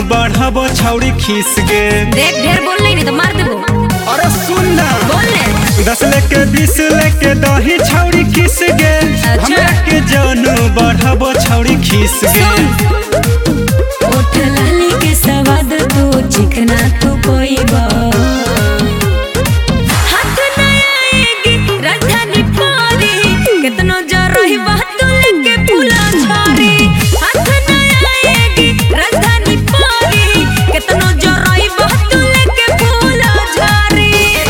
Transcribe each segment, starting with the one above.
बढ़ब छौड़ी खीस गे देख ढेर बोल नहीं तो मार देबो अरे सुन ना बोल ले दस लेके बीस लेके दही छौड़ी खीस गे अच्छा। हमरा के जानू बढ़ब छौड़ी खीस गे ओठ लाली के स्वाद तू चिकना तू कोई हाथ न आएगी राजधानी पारी कितनो जरही बात लेके फूला छारी हाथ न आएगी राजधानी पारी कितनो जरही बात लेके फूला छारी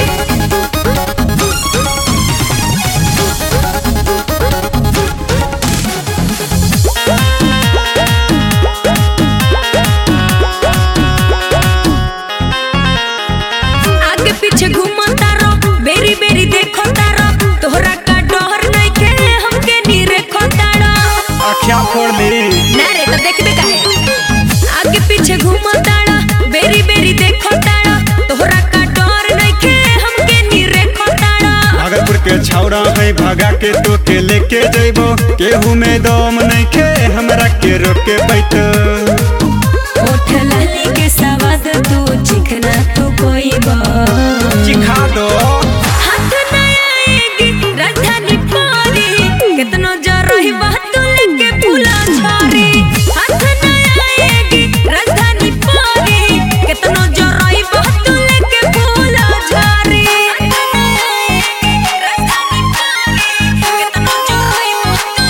आगे पीछे घूमता रहो बेरी बेरी देखो तारो तोहरा का डर नहीं के हमके नी रेखो तारो अखिया फोड़ ली ना रे तो देखबे काहे आगे पीछे घूमता रहो बेरी बेरी देखो तारो तोहरा का डर नहीं के हमके नी रेखो तारो भागलपुर के छौड़ा है भगा के तो के लेके जइबो केहू में दम नहीं के हमरा के रोके बैठ ओठ लाली के स्वाद तू चिकना तू कोई चिखा दो हाथ न आएगी राजधानी पारी कितनो जरही बात लेके फूला छारी हाथ न आएगी राजधानी पारी कितनो जरही बात लेके फूला छारी राजधानी पारी कितनो जरही बात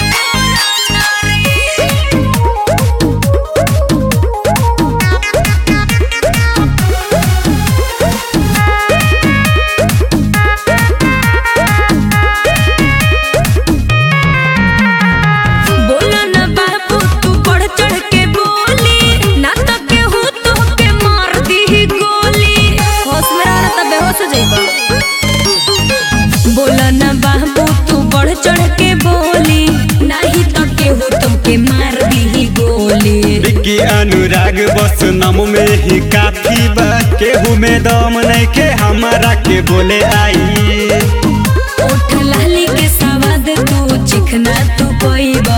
लेके फूला छारी बोला ना बाबू तू बढ़ चढ़ के बोली ना तो केहू तो के मार दी गोली होश में रहना तब बेहोश हो जाइबा बोला ना बाबू तू बढ़ चढ़ के बोली नहीं तो केहू तुमके मार दी गोली विक्की अनुराग बस नाम में ही काफी बा केहू में दम नहीं के हमरा के बोले आई ओठ लाली के स्वाद तू चिकना तू कोई